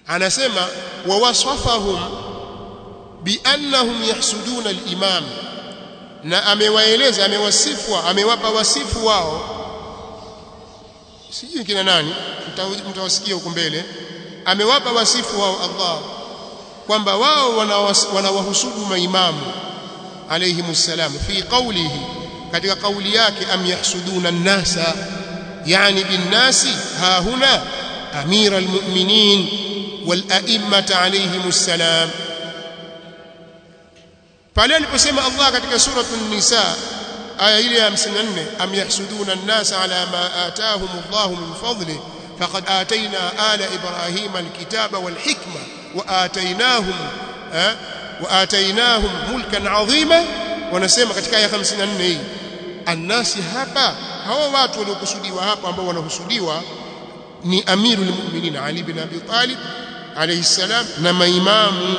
anasema wa wasafahum biannahum yahsuduna al-imam na amewaeleza amewasifwa amewapa wasifu wao sijui kina nani mtawasikia huko mbele amewapa wasifu wao Allah kwamba wao wanawahusudu maimamu alayhimus salam fi qawlihi katika kauli yake am yahsuduna an-nasa yani bin-nasi ha huna amira al-mu'minin wal a'immata alayhimus salam pale aliposema Allah katika suratul nisa aya ile ya 54 am yahsuduna an-nasa ala ma ataahum Allah min fadli faqad atayna ala ibrahima al-kitaba wal hikma wa atainahum wa atainahum mulkan adhima wanasema katika aya 54 hii annasi hapa hawa watu waliokusudiwa hapa ambao wanahusudiwa ni amirul mu'minin Ali bin Abi Talib alayhi salam na maimamu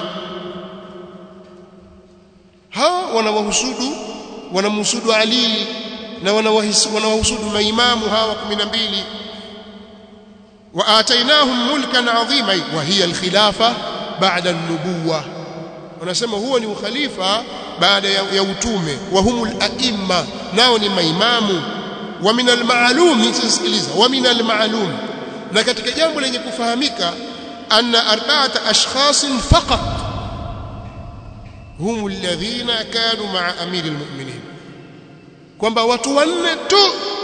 hawa wanawahusudu wanamhusudu Ali na wanawahusudu maimamu hawa 12 wa atainahum mulkan adhima wa hiya al-khilafa ba'da an-nubuwah wanasema huo ni ukhalifa baada ya, ya utume wa humul aimma nao ni maimamu wa min al-ma'lum sikiliza wa min al-ma'lum na katika jambo lenye kufahamika anna arba'ata ashkhasin faqat hum alladhina kanu ma'a amir al-mu'minin kwamba watu wanne tu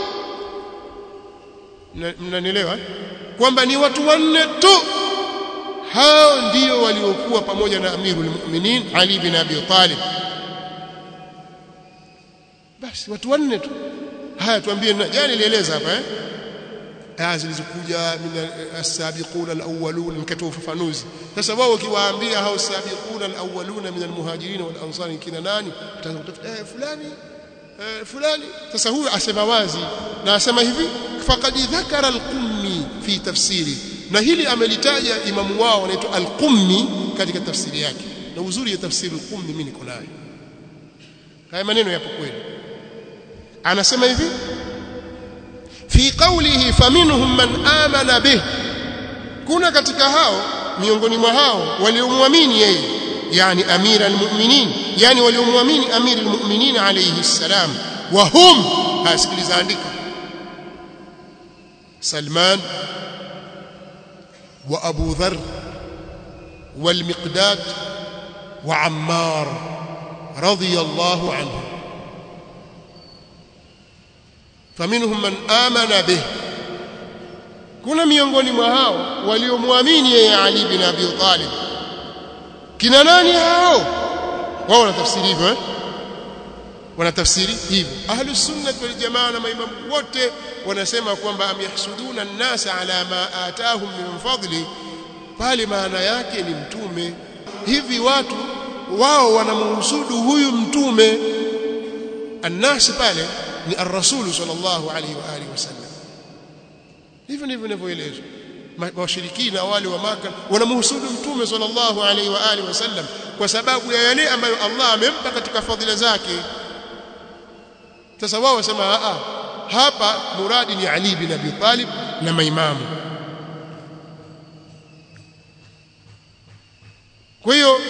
mnanielewa kwamba ni watu wanne tu hao ndio waliokuwa pamoja na amirul mu'minin Ali bin Abi Talib basi watu wanne tu haya tuambie na jana nilieleza hapa eh aya zilizokuja min as-sabiquna al-awwalun mkatoa ufafanuzi sasa wao ukiwaambia hao sabiquna al-awwaluna min al-muhajirin wal ansari kina nani utakuta eh fulani eh fulani sasa huyu asema wazi na asema hivi faqad dhakara al-qummi fi tafsiri na hili amelitaja imamu wao anaitwa al-qummi katika tafsiri yake na uzuri ya tafsiri al-qummi mimi niko nayo haya maneno yapo kweli anasema hivi fi qawlihi faminhum man amana bih kuna katika hao miongoni mwa hao waliomwamini yeye yani amira almu'minin yani waliomwamini amira almu'minin alayhi salam wa hum hasikiliza andika Salman wa Abu Dharr والمقداد وعمار رضي الله عنهم faminhum man amana bih kuna miongoni mwa hao waliomwamini yeye Ali bin Abi Talib kina nani hao wao wanatafsiri hivyo eh wanatafsiri hivyo ahlus sunnah wal jamaa na maimamu wote wanasema kwamba amyahsuduna an-nasa ala ma atahum min fadli pale maana yake ni mtume hivi watu wao wanamhusudu huyu mtume annasi pale ni ar-rasul sallallahu alaihi wa alihi wasallam hivyo ndivyo ninavyoelezwa washirikina wale wa maka wanamhusudu mtume sallallahu alaihi wa alihi wasallam kwa sababu ya yale ambayo Allah amempa katika fadhila zake sasa wao wasema a hapa muradi ni Ali bin Abi Talib na maimamu kwa hiyo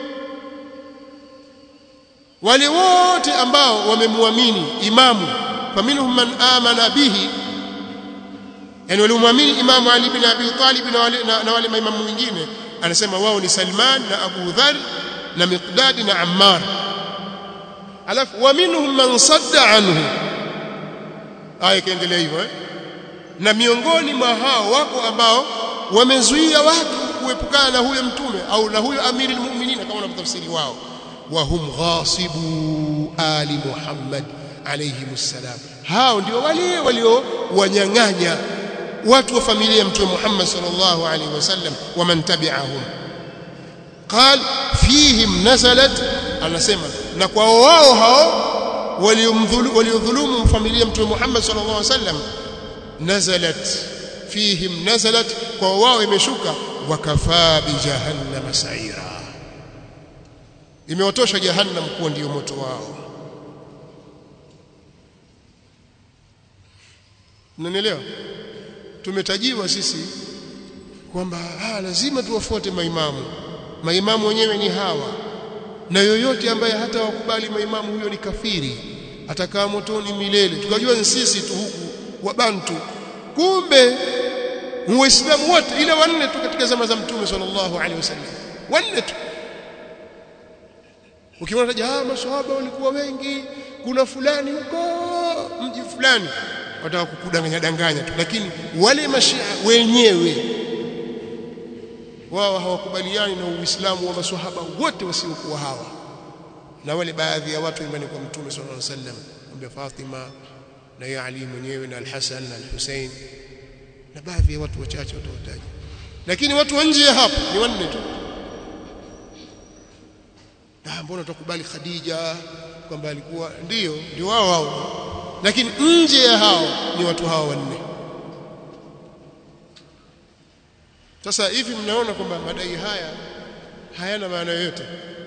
wale wote ambao wamemwamini imamu faminhum man amana bihi yani waliomwamini imamu Ali bin Abi Talib na wale na, na wale maimamu wengine anasema wao ni Salman na Abu Dharr na Miqdad na Ammar alafu wa minhum man sadda anhu aya kaendelea hivyo eh? na miongoni mwa hao wako ambao wamezuia watu kuepukana na huyo mtume au na huyo amiri almu'minin kama wanavyotafsiri wao wa hum ghasibu ali Muhammad alayhi salam hao ndio wale walio wanyang'anya watu wa familia ya mtume Muhammad sallallahu alayhi wasallam wa man tabi'ahum قال فيهم نزلت anasema na kwa wao hao waliodhulumu familia mtume Muhammad sallallahu alaihi wasallam nazalat fihim nazalat kwa wao imeshuka wakafaa bi jahannam sa'ira imewatosha jahannam kuwa ndio moto wao mnanielewa tumetajiwa sisi kwamba ah lazima tuwafuate maimamu maimamu wenyewe ni hawa na yoyote ambaye hata wakubali maimamu huyo ni kafiri atakaa motoni milele tukajua ni sisi tu huku wabantu kumbe waislamu wote ile wanne tu katika zama za mtume sallallahu alaihi wasallam wanne tu ukiona taja ah maswahaba walikuwa wengi kuna fulani huko mji fulani wataka kukudanganya danganya tu lakini wale mashia wenyewe wao hawakubaliani na uislamu wa maswahaba wote wasiokuwa hawa na wale baadhi ya watu imani kwa mtume sallallahu alaihi wasallam ambia Fatima na ya Ali mwenyewe na Al-Hasan na Al-Hussein na baadhi ya watu wachache watawataja lakini watu wa nje ya hapo ni wanne tu ah mbona tukubali Khadija kwamba alikuwa ndio ndio wao wao lakini nje ya hao ni watu hao wanne sasa hivi mnaona kwamba madai haya hayana maana yoyote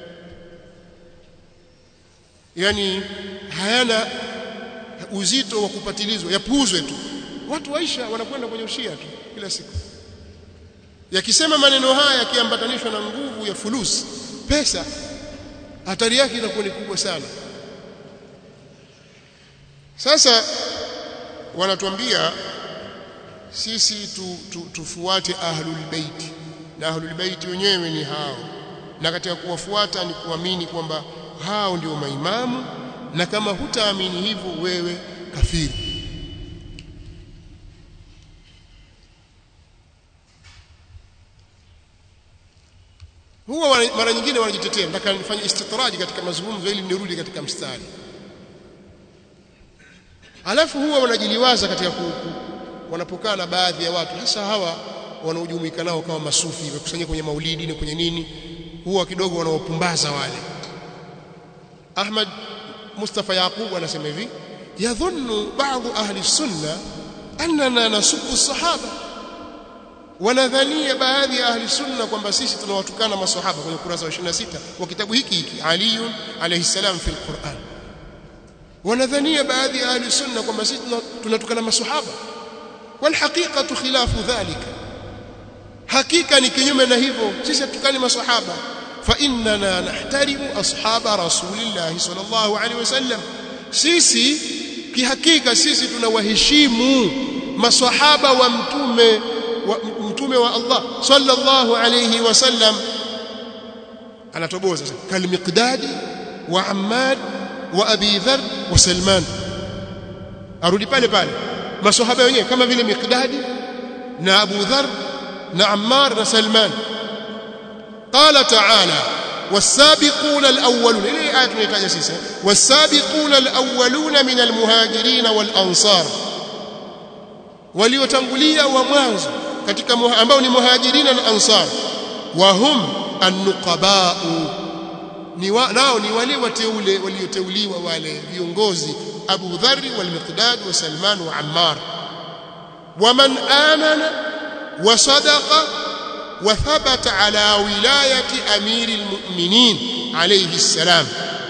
yani hayana uzito wa kupatilizwa yapuuzwe tu watu waisha wanakwenda kwenye ushia tu kila siku yakisema maneno haya yakiambatanishwa na nguvu ya fulusi pesa hatari yake inakuwa ni kubwa sana sasa wanatuambia sisi tu, tu, tufuate ahlul bait na ahlul bait wenyewe ni hao na katika kuwafuata ni kuamini kwamba hao ndio maimamu na kama hutaamini hivyo wewe kafiri huwa mara nyingine wanajitetea nataka nifanye istitraji katika mazungumzo ili nirudi katika mstari alafu huwa wanajiliwaza katika ku, ku, wanapokaa na baadhi ya watu hasa hawa wanaojumuika nao kama masufi wakusanyika kwenye maulidi na kwenye nini huwa kidogo wanaopumbaza wale Ahmad Mustafa Yaqub anasema hivi yadhunnu baadhi ahli sunna annana nasubu sahaba wanadhania baadhi ya ahli sunna kwamba sisi tunawatukana maswahaba kwenye kurasa wa 26 wa kitabu hiki hiki Ali alayhi salam fi alquran wanadhania baadhi ya ahli sunna kwamba sisi tunatukana maswahaba wal haqiqatu khilafu dhalika hakika ni kinyume na hivyo sisi hatukani maswahaba fa innana nahtarimu ashaba rasulillah sallallahu alaihi wasallam sisi kihakika sisi tunawaheshimu maswahaba wa mtume wa mtume wa Allah sallallahu alayhi wasallam anatoboza kal miqdadi wa ammad wa abi dhar wa salman arudi pale pale maswahaba wenyewe kama vile miqdadi na abu dhar na ammar na salman qala ta'ala والسابقون الأولون إليه آية نتاج سيسا والسابقون الأولون من المهاجرين والأنصار waliotangulia wa mwanzo katika ambao ni muhajirina na ansar wa hum an-nuqaba'u ni wa, nao ni wale wateule walioteuliwa wale viongozi Abu Dharr wal Miqdad wa Salman wa Ammar waman amana wa sadaqa wa thabata ala wilayati amiri almu'minin alayhi salam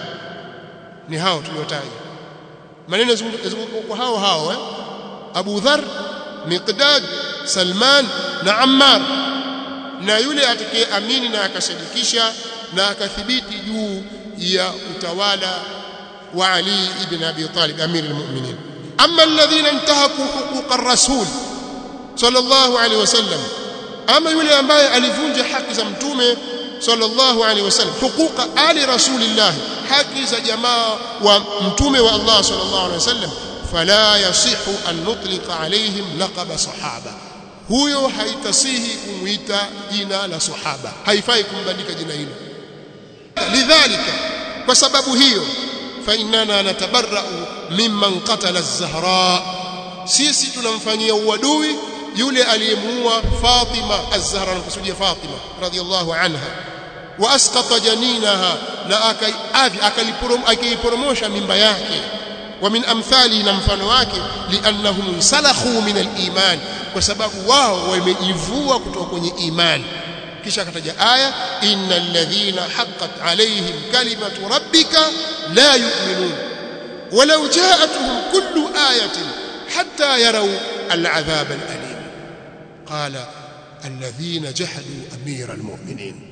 ni hao tuliotaja maneno kwa hao hao eh? Abu Dharr Miqdad Salman na Ammar na yule atakayeamini na akasadikisha na akathibiti juu ya utawala wa Ali ibn Abi Talib amir almu'minin amma alladhina intahaku huquq ar-rasul sallallahu alayhi wasallam ama yule ambaye alivunja haki za mtume sallallahu alayhi wasallam huquqa ali rasulillah haki za jamaa wa mtume wa Allah sallallahu alayhi wasallam fala yasihu an nutliqa alaihim laqaba sahaba huyo haitasihi kumuita jina la sahaba haifai kumbandika jina hilo lidhalika kwa sababu hiyo fa innana natabarra'u mimman qatala az-zahra sisi tunamfanyia uadui yule aliyemuua Fatima az-Zahra nakusudia Fatima radhiyallahu anha wa asqata janinaha na akaiporomosha mimba yake ومن امثاله na mfano wake liannahum salakhu min aliman kwa sababu wao wamejivua kutoka kwenye imani kisha akataja aya innal ladhina haqqat alaihim kalimatu rabbika la yu'minun walau ja'atuhum kullu ayatin hatta yaraw al'adhab al'alim qala alladhina jahadu amira almu'minin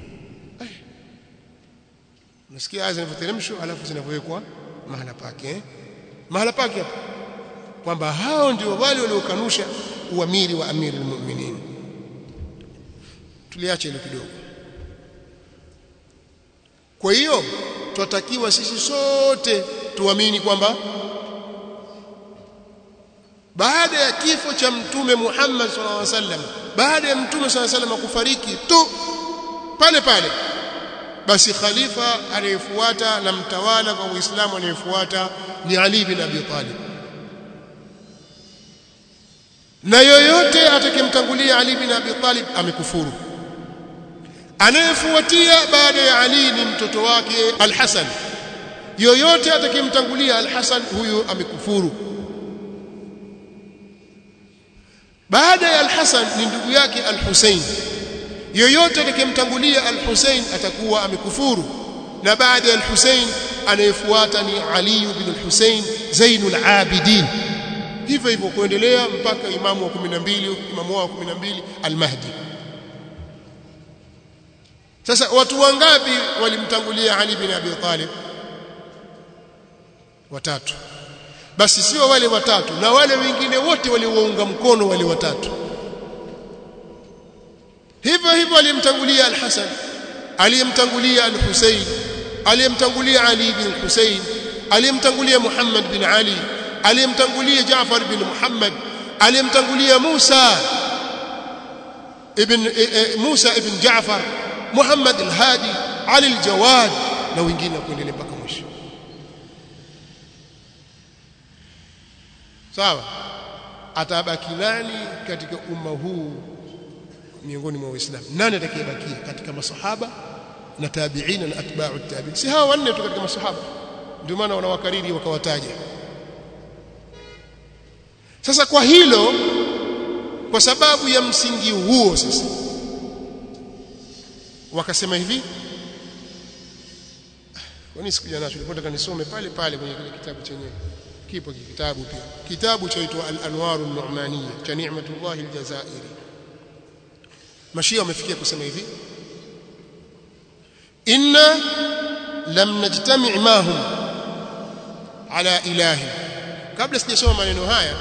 nasikia aya zinavyoteremshwa alafu zinavyowekwa mahala pake eh? mahala pake hapo kwamba hao ndio wale waliokanusha uamiri wa amiri almu'minin tuliache hilo kidogo kwa hiyo twatakiwa sisi sote tuamini kwamba baada ya kifo cha mtume Muhammad sallallahu alaihi wasallam baada ya mtume sallallahu alaihi wasallam kufariki tu pale pale basi khalifa anayefuata na mtawala kwa Uislamu anayefuata ni Ali bin Abi Talib na yoyote atakayemtangulia Ali bin Abi Talib amekufuru anayefuatia baada ya Ali ni mtoto wake Al-Hasan yoyote atakayemtangulia Al-Hasan huyo amekufuru baada ya Al-Hasan ni ndugu yake Al-Hussein yoyote atakayemtangulia Al-Hussein atakuwa amekufuru na baada ya Al-Hussein anayefuata ni Ali bin Al-Hussein Zainul Abidin hivyo hivyo kuendelea mpaka imamu wa 12 imamu wa 12 Al-Mahdi sasa watu wangapi walimtangulia Ali bin Abi Talib watatu basi sio wale watatu na wale wengine wote waliowaunga mkono wale watatu hivyo hivyo alimtangulia al-Hasan aliyemtangulia al-Husayn aliyemtangulia Ali bin Husayn aliyemtangulia Muhammad bin Ali aliyemtangulia Jaafar bin Muhammad aliyemtangulia Musa ibn Musa ibn Jaafar Muhammad al-Hadi Ali al-Jawad na wengine kuendelea mpaka mwisho sawa atabaki nani katika umma huu miongoni mwa waislamu nani atakayebakia katika masahaba na tabi'ina na atba'u tabi'in si hawa wanne tu katika masahaba ndio maana wanawakariri wakawataja sasa kwa hilo kwa sababu ya msingi huo sasa wakasema hivi kwani sikuja nacho nilipotaka kanisome pale pale kwenye kile kitabu chenyewe kipo kitabu pia kitabu chaitwa al-anwar an-nu'maniyya cha ni'matullah al-jazairi mashia wamefikia kusema hivi inna lam najtami' mahum ala ilahi kabla sijasoma maneno haya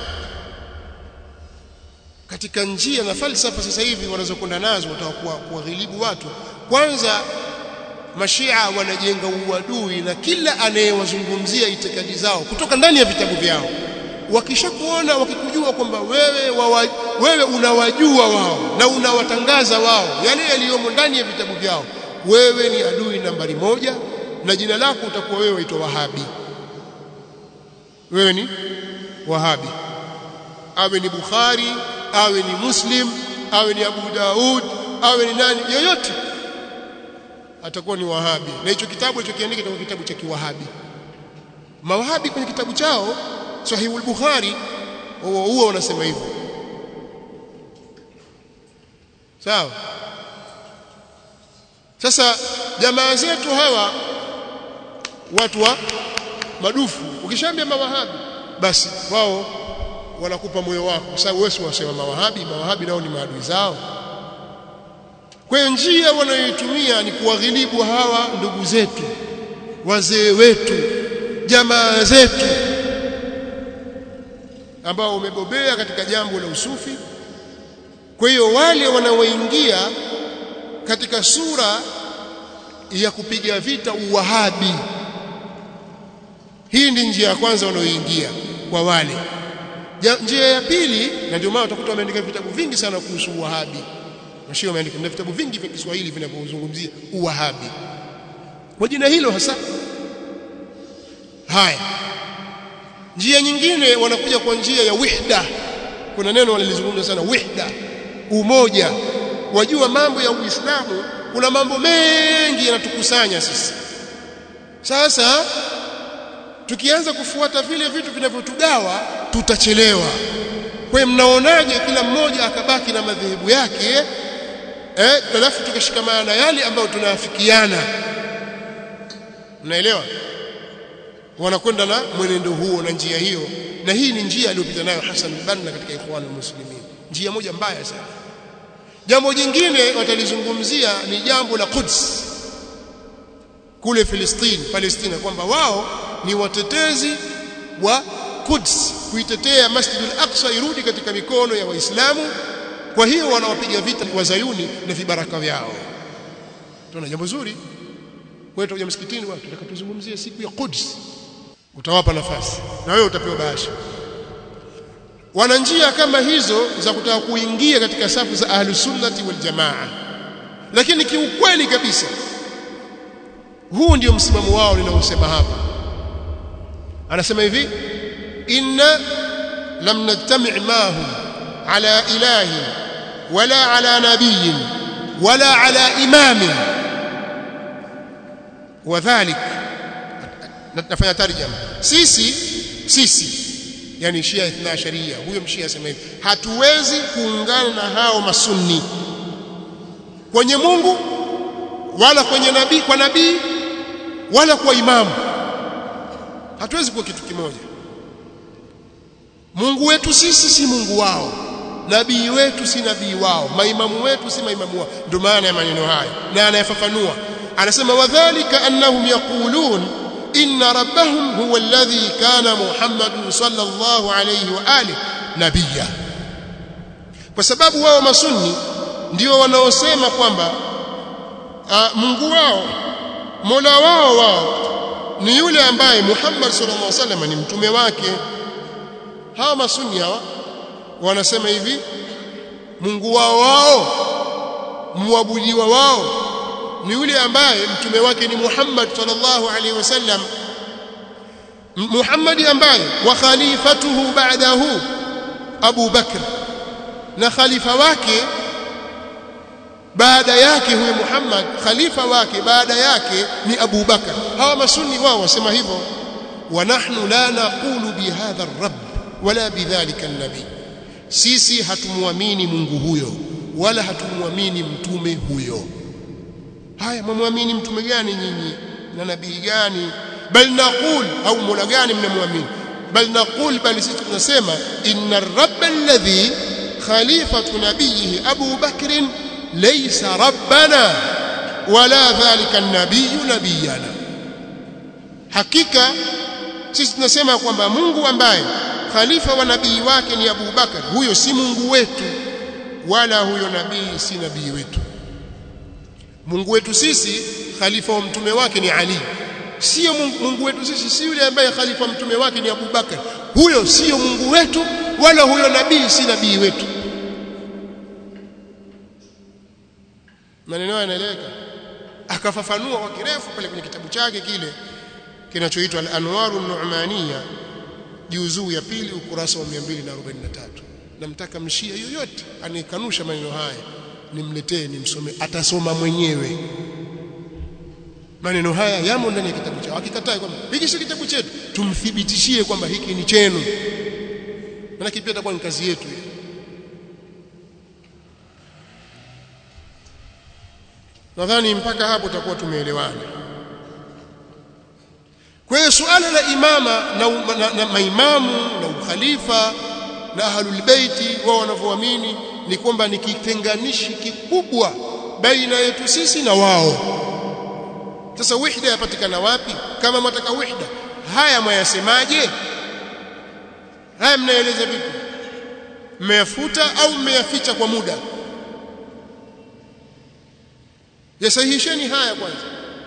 katika njia na falsafa sasa hivi wanazokwenda nazo watakuwa kuwaghilibu watu kwanza mashia wanajenga uadui na kila anayewazungumzia itikadi zao kutoka ndani ya vitabu vyao wakishakuona wakikujua kwamba wewe wawa, wewe unawajua wao na unawatangaza wao yale yaliyomo ndani ya vitabu vyao wewe ni adui nambari moja na jina lako utakuwa wewe waitwa wahabi wewe ni wahabi awe ni bukhari awe ni muslim awe ni abu daud awe ni nani yoyote atakuwa ni wahabi na hicho kitabu alichokiandika kitabu kitabu cha kiwahabi mawahabi kwenye kitabu chao sahihul bukhari huo huo unasema hivyo sawa sasa jamaa zetu hawa watu wa madufu ukishaambia mawahabi basi wao wanakupa moyo wako kwa sababu wewe wasema mawahabi mawahabi nao ni maadui zao kwa hiyo njia wanayoitumia ni kuwaghilibu hawa ndugu zetu wazee wetu jamaa zetu ambao umebobea katika jambo la usufi kwa hiyo wale wanaoingia katika sura ya kupiga vita uwahabi hii ndi njia ya kwanza wanaoingia kwa wale njia ya pili na ndio maana utakuta wameandika vitabu vingi sana kuhusu uwahabi Mashia wameandika na vitabu vingi vya Kiswahili vinavyozungumzia uwahabi kwa jina hilo hasa haya njia nyingine wanakuja kwa njia ya wihda kuna neno walilizungumza sana wihda umoja wajua mambo ya Uislamu kuna mambo mengi yanatukusanya sisi sasa tukianza kufuata vile vitu vinavyotugawa tutachelewa kwa hiyo mnaonaje kila mmoja akabaki na madhehebu yake eh alafu tukashikamana na yale ambayo tunaafikiana mnaelewa wanakwenda na mwenendo huo na njia hiyo na hii ni njia aliyopita nayo Hassan al-Banna katika Ikhwan al-Muslimin njia moja mbaya sana jambo jingine watalizungumzia ni jambo la Quds kule Filistini Palestina kwamba wao ni watetezi wa Quds kuitetea Masjid al-Aqsa irudi katika mikono ya Waislamu kwa hiyo wanawapiga vita wazayuni na vibaraka vyao tuna jambo zuri wewe utakuja msikitini watu tutakatuzungumzie siku ya Quds utawapa nafasi na wewe utapewa bahasha wana njia kama hizo za kutaka kuingia katika safu za ahlus sunnati wal jamaa lakini kiukweli kabisa huu ndio msimamo wao ninaosema hapa anasema hivi inna lam najtami' mahum ala ilahi wala ala nabiyin wala ala imamin wadhalik nafanya tarjama sisi sisi yani Shia ithna sharia huyo mshia asema hivi hatuwezi kuungana na hao masunni kwenye Mungu wala kwenye nabii kwa nabii wala kwa imamu hatuwezi kuwa kitu kimoja Mungu wetu sisi si Mungu wao nabii wetu si nabii wao maimamu wetu si maimamu wao ndio maana ya maneno haya na anayafafanua anasema wadhālika annahum yaqulun inna rabbahum huwa alladhi kana Muhammadun sallallahu alayhi wa alihi nabiyya kwa sababu wao masunni ndio wanaosema kwamba Mungu wao Mola wao wao ni yule ambaye Muhammad sallallahu alaihi wasallam ni mtume wake hawa masunni hawa wanasema hivi Mungu wao wao muabudiwa wao ni yule ambaye mtume wake ni Muhammad sallallahu alaihi wasallam Muhammad ambaye wa khalifatuhu ba'dahu Abu Bakr na khalifa wake baada yake huyo Muhammad khalifa wake baada yake ni Abu Bakar hawa masunni wao wasema hivyo wa nahnu la naqulu bihadha ar-rabb wala bidhalika an-nabi sisi hatumuamini Mungu huyo wala hatumuamini mtume huyo haya mwamwamini mtume gani nyinyi na nabii gani bal naqul au mola gani mnamwamini bal naqul bal sisi tunasema inna ar-rabb alladhi khalifatu nabiyhi Abu Bakr laysa rabbana wala dhalika an-nabiy nabiyana hakika sisi tunasema kwamba Mungu ambaye khalifa wa nabii wake ni Abu Bakar huyo si Mungu wetu wala huyo nabii si nabii wetu Mungu wetu sisi khalifa wa mtume wake ni Ali sio Mungu, Mungu wetu sisi si yule ambaye khalifa wa mtume wake ni Abu Bakar huyo sio Mungu wetu wala huyo nabii si nabii wetu maneno yanaeleweka akafafanua kwa kirefu pale kwenye kitabu chake kile kinachoitwa Al-Anwaru Nu'maniya juzuu ya pili ukurasa wa 243 namtaka mshia yoyote anikanusha maneno haya nimletee nimsome atasoma mwenyewe maneno haya yamo ndani ya kitabu chao akikataa kwamba hiki si kitabu chetu tumthibitishie kwamba hiki ni chenu maana pia itakuwa ni kazi yetu hiyo nadhani mpaka hapo tutakuwa tumeelewana kwa hiyo suala la imama na, na, na maimamu na ukhalifa na ahlul baiti wao wanavyoamini ni kwamba ni kitenganishi kikubwa baina yetu sisi na wao sasa wihda yapatikana wapi kama mtaka wihda haya mwayasemaje haya mnaeleza vipi mmeyafuta au mmeyaficha kwa muda yasahihisheni haya kwanza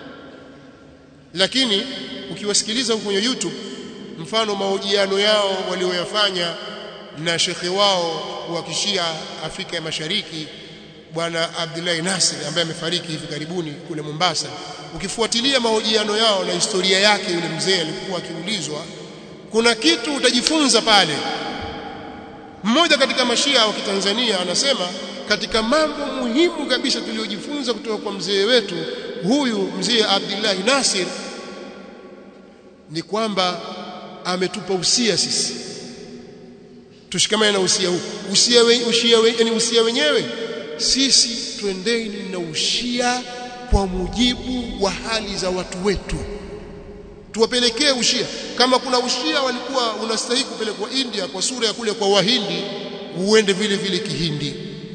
lakini ukiwasikiliza huko kwenye YouTube mfano mahojiano yao walioyafanya na shekhe wao wa kishia Afrika ya Mashariki bwana Abdullahi Nasir ambaye amefariki hivi karibuni kule Mombasa ukifuatilia mahojiano yao na historia yake yule mzee alikuwa akiulizwa kuna kitu utajifunza pale mmoja katika mashia wa Kitanzania anasema katika mambo muhimu kabisa tuliyojifunza kutoka kwa mzee wetu huyu mzee Abdullah Nasir ni kwamba ametupa usia sisi tushikamane na usia huu usia we, usia we, yani usia wenyewe sisi twendeni na ushia kwa mujibu wa hali za watu wetu tuwapelekee ushia kama kuna ushia walikuwa unastahili kupelekwa India kwa sura ya kule kwa wahindi uende vile vile kihindi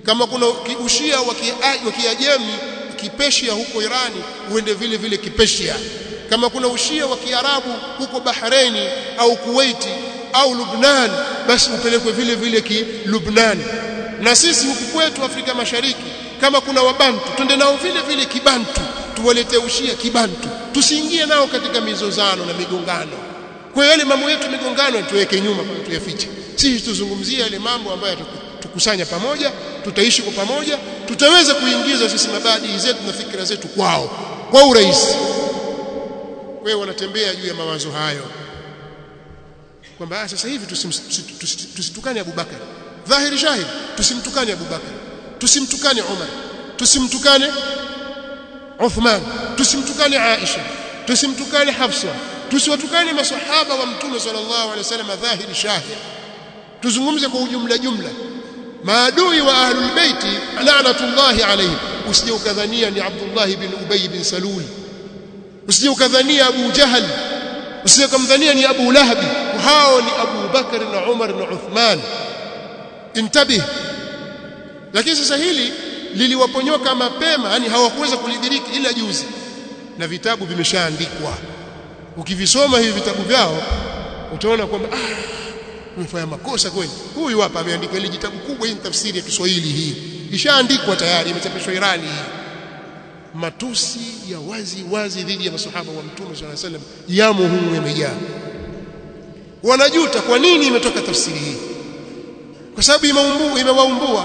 kama kuna ushia wa kiajemi kipeshia huko Irani uende vile vile kipeshia kama kuna ushia wa kiarabu huko Bahraini au Kuwaiti au Lubnan basi upelekwe vile vile ki Lubnan na sisi huku kwetu Afrika Mashariki kama kuna wabantu twende nao vile vile kibantu tuwaletee ushia kibantu tusiingie nao katika mizozano na migongano kwa hiyo yale mambo yetu migongano tuweke nyuma kwa tuyafiche sisi tuzungumzie yale mambo ambayo tukusanya pamoja tutaishi kwa pamoja tutaweza kuingiza sisi mabadili zetu na fikra zetu kwao kwa urahisi kwa hiyo wanatembea juu ya mawazo hayo kwamba sasa hivi tusitukane Abu Bakar dhahiri shahid tusimtukane Abu Bakar tusimtukane Umar tusimtukane Uthman tusimtukane Aisha tusimtukane Hafsa tusiwatukane masahaba wa mtume sallallahu alaihi wasallam dhahiri shahid tuzungumze kwa ujumla jumla maadui wa ahlul baiti la'natullahi alayhim usije ukadhania ni Abdullah bin Ubay bin Salul usije ukadhania Abu Jahal usije kumdhania ni Abu Lahabi hao ni Abu Bakar na Umar na Uthman intabih lakini sasa hili liliwaponyoka mapema yani hawakuweza kulidiriki ila juzi na vitabu vimeshaandikwa ukivisoma hivi vitabu vyao utaona kwamba ah umefanya makosa kweli huyu hapa ameandika ile kitabu kubwa hii tafsiri ya Kiswahili hii ishaandikwa tayari imechapishwa Irani hii matusi ya wazi wazi dhidi ya masahaba wa mtume swalla salam yamo humu yamejaa wanajuta kwa nini imetoka tafsiri hii kwa sababu imeumbua imewaumbua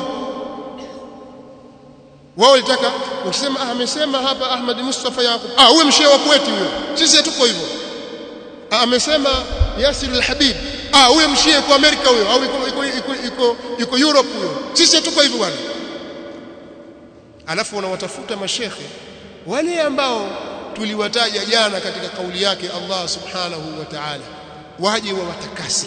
wao walitaka ukisema ah, amesema hapa Ahmad Mustafa Yaqub ah huyo mshehe wa kwetu huyo sisi hatuko hivyo ah, amesema Yasir al-Habib ah huyo mshehe kwa Amerika huyo au iko iko iko iko, iko Europe huyo sisi hatuko hivyo bwana alafu wanawatafuta mashekhe wale ambao tuliwataja jana katika kauli yake Allah subhanahu wa ta'ala waje wawatakasi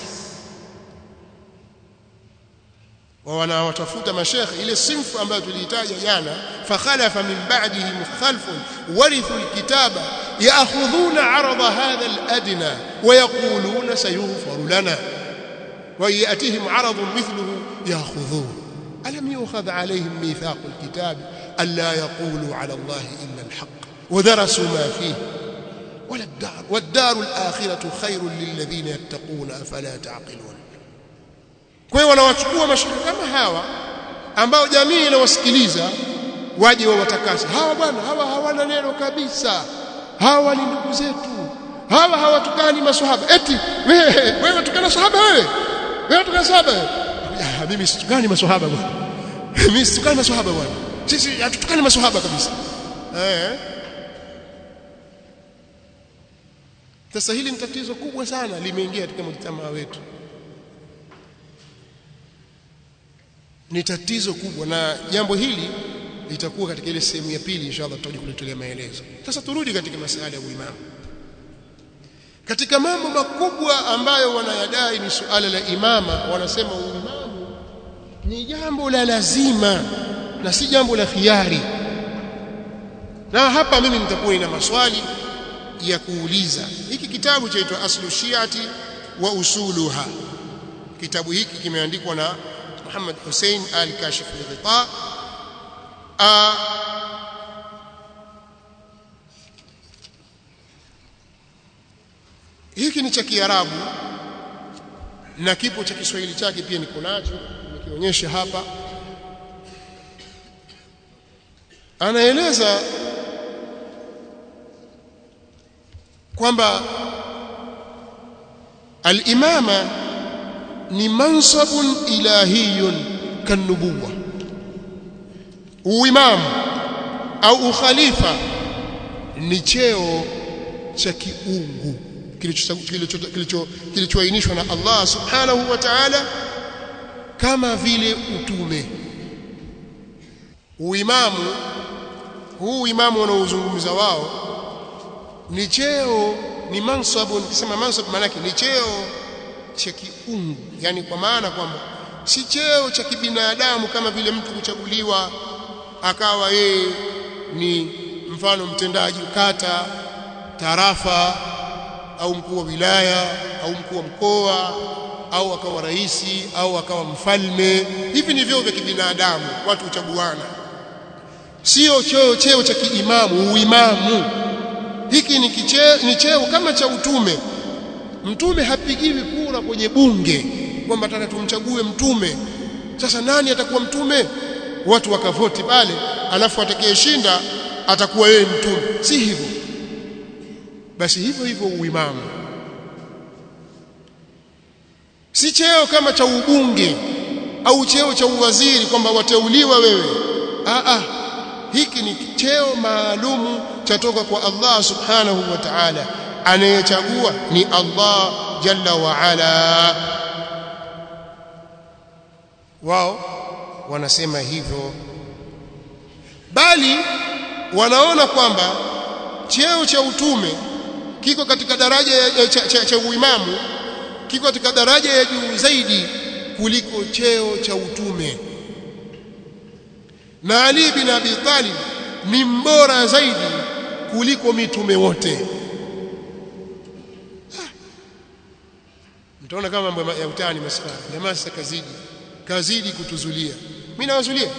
wa wanawatafuta mashekhe ile sinfu ambayo tuliitaja jana fakhalafa min ba'dihim khalfun warithu alkitaba ya'khudhuna 'arada hadha aladna wa yaquluna sayughfaru lana wa yatihim 'aradun mithluhu ya'khudhuhu alam yu'khadh 'alayhim mithaq alkitab alla yaqulu 'ala allahi illa alhaq ودرسوا ما فيه ولا الدار والدار الآخرة خير للذين يتقون أفلا تعقلون kwa hiyo wanawachukua mashirika kama hawa ambao jamii inawasikiliza waje wawatakase hawa bwana hawa hawana neno kabisa hawa ni ndugu zetu hawa hawatukani maswahaba eti wewe wewe tukana sahaba wewe wewe tukana sahaba wewe mimi situkani maswahaba bwana mimi situkani maswahaba bwana sisi hatutukani maswahaba kabisa eh sasa hili ni tatizo kubwa sana limeingia katika mjtamaa wetu ni tatizo kubwa na jambo hili litakuwa katika ile sehemu ya pili inshallah tutaje kulitolea maelezo sasa turudi katika masuala ya uimamu katika mambo makubwa ambayo wanayadai ni suala la imama wanasema uimamu ni jambo la lazima na si jambo la khiari na hapa mimi nitakuwa nina maswali ya kuuliza hiki kitabu chaitwa aslu shiati wa usuluha kitabu hiki kimeandikwa na Muhammad Hussein al-Kashif al-Ghita hiki ni cha Kiarabu na kipo cha Kiswahili chake pia niko nacho nikionyesha hapa anaeleza kwamba al-imama ni mansabun ilahiyun kanubuwa uimamu au ukhalifa ni cheo cha kiungu kilichoainishwa na Allah subhanahu wa ta'ala kama vile utume uimamu huu imamu wanaozungumza wao ni cheo ni mansabun kisema mansab maana ni cheo cha kiungu yani kwa maana kwamba si cheo cha kibinadamu kama vile mtu kuchaguliwa akawa yeye ni mfano mtendaji kata tarafa au mkuu wa wilaya au mkuu wa mkoa au akawa raisi au akawa mfalme hivi ni vyeo vya kibinadamu watu huchaguana sio cheo cheo cha kiimamu uimamu hiki ni kicheo ni cheo kama cha utume mtume hapigiwi kura kwenye bunge kwamba nataka tumchague mtume sasa nani atakuwa mtume watu wakavoti pale alafu atakayeshinda atakuwa yeye mtume si hivyo basi hivyo hivyo uimamu si cheo kama cha ubunge au cheo cha uwaziri kwamba wateuliwa wewe a a hiki ni cheo maalumu chatoka kwa Allah subhanahu wa ta'ala anayechagua ni Allah jalla wa ala wao wanasema hivyo bali wanaona kwamba cheo cha utume kiko katika daraja ya, cha, cha, cha uimamu kiko katika daraja ya juu zaidi kuliko cheo cha utume na Ali bin Abi Talib ni mbora zaidi kuliko mitume wote mtaona kama mambo ya utani masala jamaa sasa kazidi kazidi kutuzulia mimi nawazulia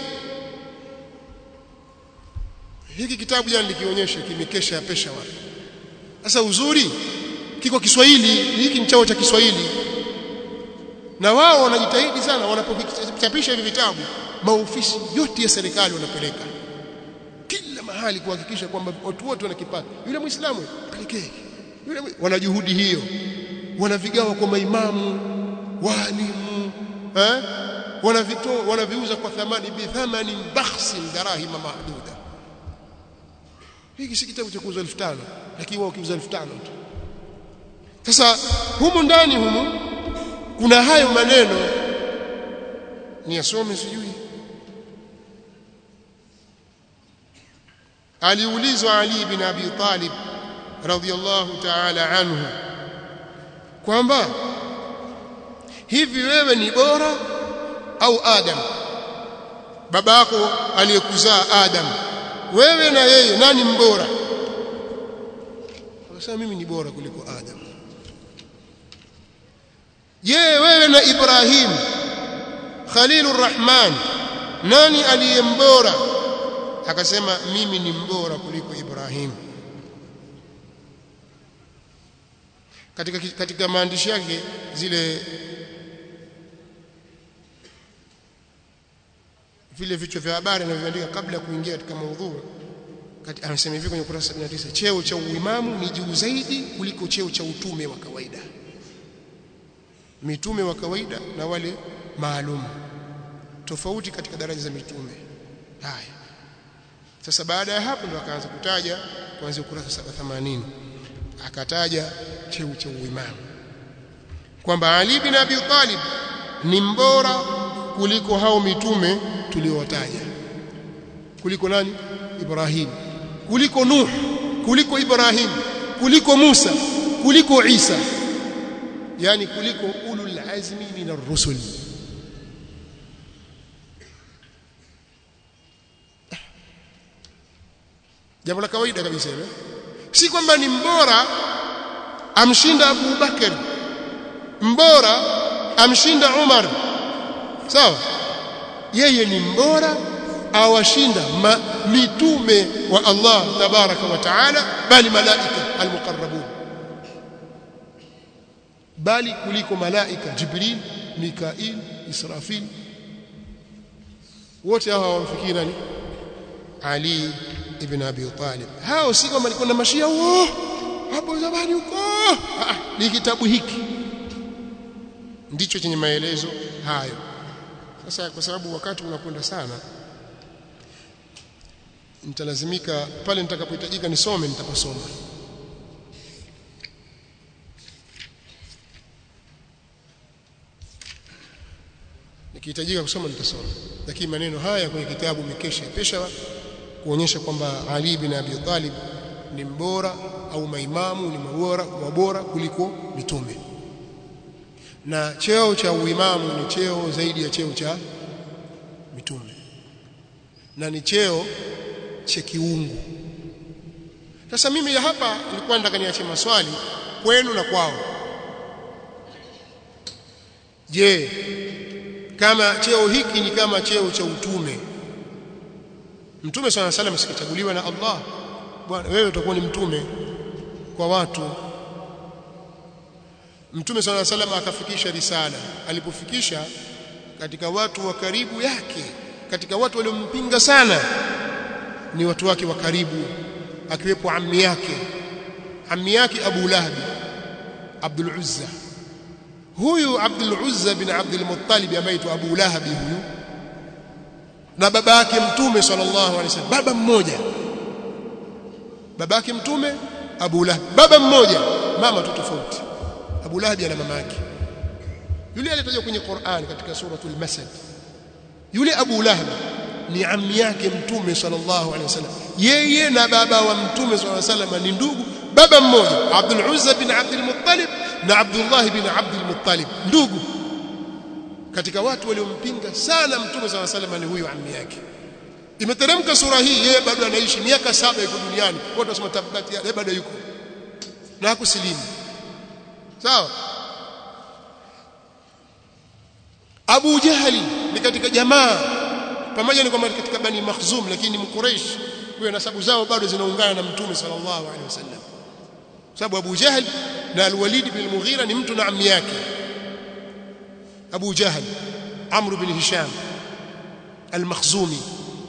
hiki kitabu jana nikionyesha kimekesha ya pesha watu sasa uzuri kiko Kiswahili hiki ni chao cha Kiswahili na wao wanajitahidi sana wanapochapisha hivi vitabu maofisi yote ya serikali wanapeleka kila mahali kuhakikisha kwamba watu wote wanakipata yule muislamu pelekee yule wana juhudi hiyo wanavigawa kwa maimamu walimu eh wanavitoa wanaviuza kwa thamani bi thamani bakhsin darahima mahduda hiki si kitabu cha kuuza 5000 lakini wao kiuza 5000 tu sasa humu ndani humu kuna hayo maneno ni yasome sijui aliulizwa Ali bin Abi Talib radhiyallahu ta'ala anhu kwamba hivi wewe ni bora au Adam baba yako aliyekuzaa Adam wewe na yeye nani mbora akasema mimi ni bora kuliko Adam je wewe na Ibrahim Khalilur Rahman nani aliyembora akasema mimi ni mbora kuliko Ibrahim katika katika maandishi yake zile vile vichwa vya habari anavyoandika kabla ya kuingia katika maudhui anasema hivi kwenye ukurasa 79 cheo cha uimamu ni juu zaidi kuliko cheo cha utume wa kawaida mitume wa kawaida na wale maalum tofauti katika daraja za mitume haya sasa baada ya hapo ndo akaanza kutaja kuanzia ukurasa 80 akataja cheo cha uimamu kwamba Ali bin Abi Talib ni mbora kuliko hao mitume tuliowataja kuliko nani Ibrahim kuliko Nuh kuliko Ibrahim kuliko Musa kuliko Isa yani kuliko ulul azmi min ar-rusul jambo la kawaida kabisa hilo si kwamba ni mbora amshinda Abu Bakar mbora amshinda Umar sawa yeye ni mbora awashinda mitume wa Allah tabaraka wa taala bali malaika almuqarrabun bali kuliko malaika Jibril Mikail Israfil wote hao hawamfikii nani Ali ibn Abi Talib hao si kama alikuwa na mashia huo hapo zamani huko ni kitabu hiki ndicho chenye maelezo hayo sasa kwa sababu wakati unakwenda sana nitalazimika pale nitakapohitajika nisome nitapasoma nikihitajika kusoma nitasoma lakini maneno haya kwenye kitabu mikesha ya Peshawar kuonyesha kwamba Ali bin Abi Talib ni mbora au maimamu ni mbora wabora kuliko mitume na cheo cha uimamu ni cheo zaidi ya cheo cha mitume na ni cheo cha kiungu sasa mimi hapa nilikuwa nataka niache maswali kwenu na kwao je kama cheo hiki ni kama cheo cha utume mtume swalla salam sikachaguliwa na Allah bwana wewe utakuwa ni mtume kwa watu mtume swalla salam akafikisha risala alipofikisha katika watu wa karibu yake katika watu waliompinga sana ni watu wake wa karibu akiwepo ammi yake ammi yake Abu Lahab Abdul Uzza huyu Abdul Uzza bin Abdul Muttalib ambaye tu Abu Lahab huyu na baba yake mtume sallallahu alaihi wasallam baba mmoja baba yake mtume Abu Lahab baba mmoja mama tu tofauti Abu Lahab ana mama yake yule aliyetajwa kwenye Qur'an katika suratul Masad yule Abu Lahab ni ammi yake mtume sallallahu alaihi wasallam yeye na baba wa mtume sallallahu alaihi wasallam ni ndugu baba mmoja Abdul Uzza bin Abdul Muttalib na Abdullah bin Abdul Muttalib ndugu katika watu waliompinga sana mtume sallallahu alaihi wasallam ni huyu ammi yake imeteremka sura hii yeye bado anaishi miaka saba yuko duniani watu wasema tabati yeye bado yuko na hakusilimu sawa Abu Jahali ni katika jamaa pamoja ni kwamba katika bani Makhzum lakini ni Mquraish kwa nasabu zao bado zinaungana na mtume sallallahu alaihi wasallam sababu Abu Jahl na Al-Walid bin Mughira ni mtu na ammi yake Abu Jahl Amr bin Hisham Al-Makhzumi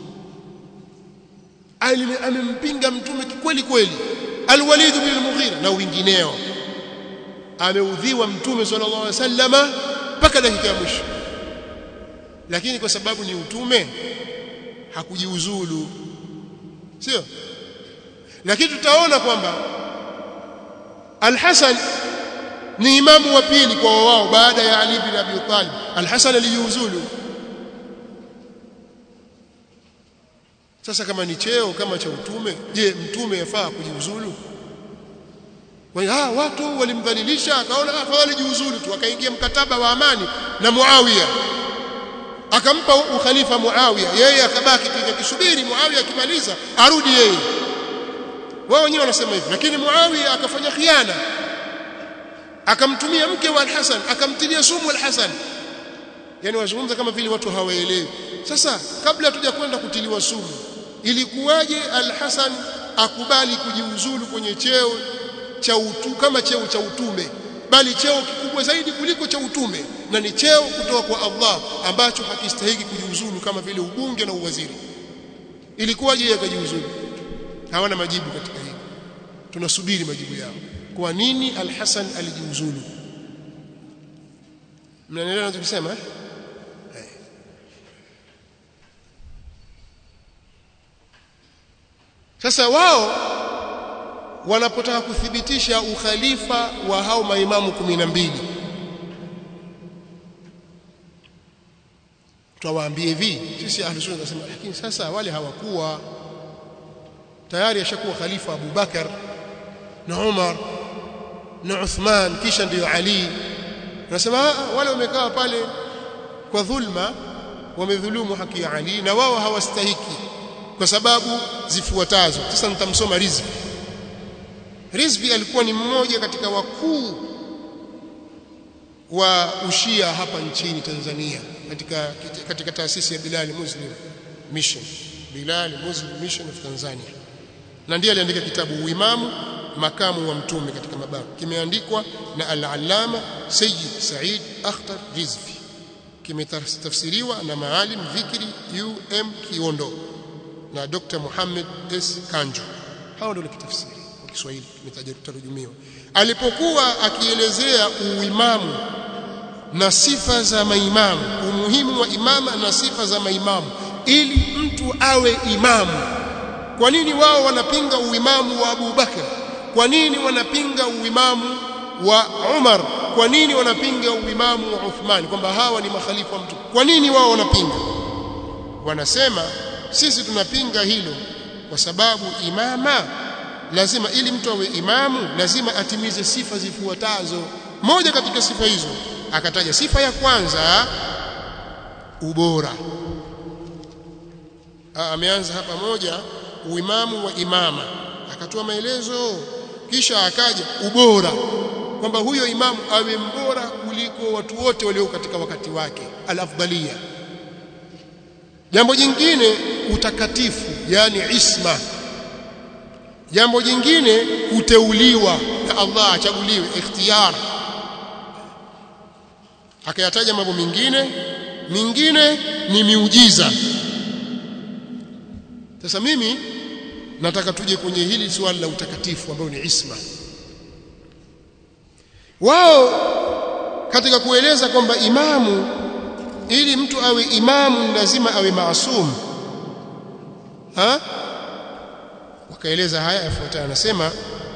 amempinga mtume kweli kweli Al-Walid bin Mughira na wengineo ameudhiwa mtume sallallahu alaihi wasallama mpaka dakika ya mwisho lakini kwa sababu ni utume hakujiuzulu sio lakini tutaona kwamba Al-Hasan ni imamu wa pili kwa wao baada ya Ali bin Abi Talib Al-Hasan alijiuzulu sasa kama ni cheo kama cha utume je mtume yafaa kujiuzulu kwa hiyo ah watu walimdhalilisha akaona afadhali jiuzulu tu akaingia mkataba wa amani na Muawiya akampa ukhalifa Muawiya yeye akabaki akisubiri Muawiya akimaliza arudi yeye wao wenyewe wanasema hivi lakini Muawiya akafanya khiana akamtumia mke wa Al-Hasan akamtilia sumu Al-Hasan yani wazungumza kama vile watu hawaelewi sasa kabla hatuja kwenda kutiliwa sumu ilikuwaje Al-Hasan akubali kujiuzulu kwenye cheo cha utu kama cheo cha utume bali cheo kikubwa zaidi kuliko cha utume na ni cheo kutoka kwa Allah ambacho hakistahiki kujiuzulu kama vile ubunge na uwaziri ilikuwaje yeye akajiuzulu hawana majibu katika hili tunasubiri majibu yao kwa nini al-Hasan alijiuzulu mnaelewa ninachosema eh sasa wao wanapotaka kuthibitisha ukhalifa wa hao maimamu kumi na mbili tutawaambia hivi sisi ahlus sunna tunasema lakini sasa wale hawakuwa tayari ashakuwa khalifa Abu Bakar na Umar na Uthman kisha ndio Ali nasema wale wamekaa pale kwa dhulma wamedhulumu haki ya Ali na wao hawastahiki kwa sababu zifuatazo sasa nitamsoma Rizvi Rizvi alikuwa ni mmoja katika wakuu wa ushia hapa nchini Tanzania katika katika taasisi ya Bilal Muslim Mission Bilal Muslim Mission of Tanzania na ndiye aliandika kitabu Uimamu makamu wa mtume katika mababu kimeandikwa na al-allama Sayyid Said Akhtar Rizvi kimetafsiriwa na Maalim Dhikri UM Kiondo na Dr. Muhammad S Kanjo hao ndio kitafsiri kwa Kiswahili kimetarujumiwa alipokuwa akielezea uimamu na sifa za maimamu umuhimu wa imama na sifa za maimamu ili mtu awe imamu kwa nini wao wanapinga uimamu wa Abu Bakar kwa nini wanapinga uimamu wa Umar kwa nini wanapinga uimamu wa Uthman kwamba hawa ni makhalifa wa mtu kwa nini wao wanapinga wanasema sisi tunapinga hilo kwa sababu imama lazima ili mtu awe imamu lazima atimize sifa zifuatazo moja katika sifa hizo akataja sifa ya kwanza ubora ameanza hapa moja uimamu wa imama akatoa maelezo kisha akaja ubora kwamba huyo imamu awe mbora kuliko watu wote walio katika wakati wake al-afdalia jambo jingine utakatifu yani isma jambo jingine kuteuliwa na Allah achaguliwe ikhtiyar akayataja mambo mengine mingine ni miujiza sasa mimi nataka tuje kwenye hili swali la utakatifu ambao ni isma wao katika kueleza kwamba imamu ili mtu awe imamu lazima awe maasum ha wakaeleza haya yafuatayo anasema